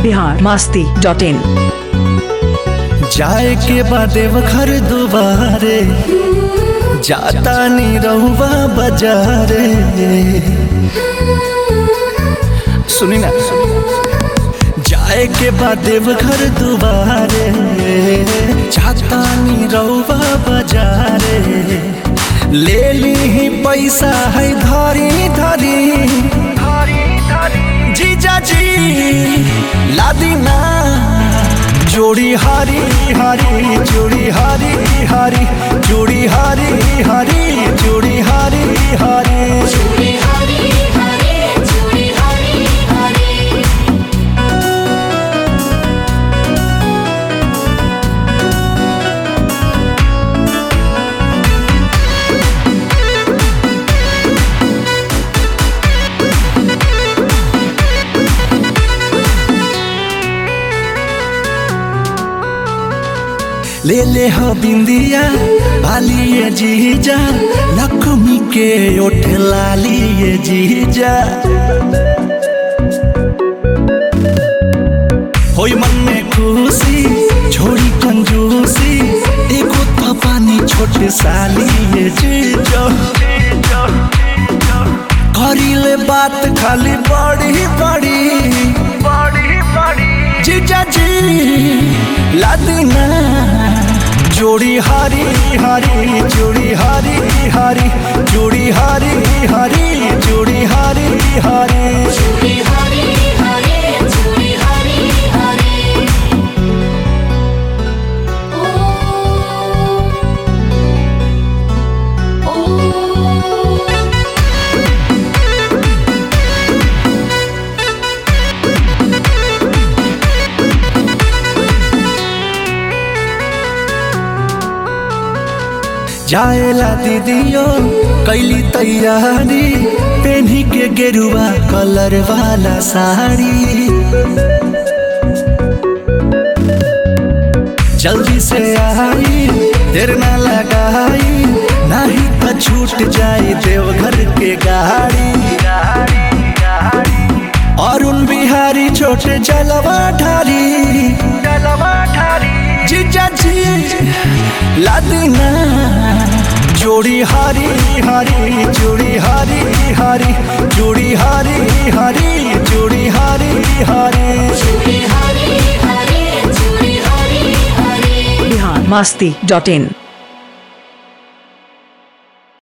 Bihar Masti dot in जाए के बादेव घर दुबारे जाता नी रहुआ बाजारे सुनी ना जाए के बादेव घर दुबारे जाता नी रहुआ बाजारे ले ली ही पैसा है धरी धरी जीजा जी लादी ना जोड़ी हारी हारी जोड़ी हारी हारी जोड़ी हारी हारी जोड़ी हारी हारी ले ले हो बिंदिया बालिए जीजा लक्ष्मी के ओठ लालिए जीजा होई मन में खुशी छोड़ी कंजूसी एगो तो पानी छोट सालिए जीजा करीले बात खाली बड़ी बड़ी बड़ी बड़ी जीजा जी लादना जोड़ी हारी हारी जोड़ी हारी हारी जोड़ी हारी हारी जोड़ी हारी हारी जाएला दीदियो कैली तैयारी पेन्ही के गेरुआ कलर वाला साड़ी जल्दी से आई देर ना लगाई नहीं तो छूट जाए देवघर के गाड़ी अरुण बिहारी छोटे जलवा ढारी जलवा ढारी जीजा जी लादना जोड़ी हारी हारी जोड़ी हारी हारी जोड़ी हारी हारी जोड़ी हारी हारी बिहार मास्ती डॉट इन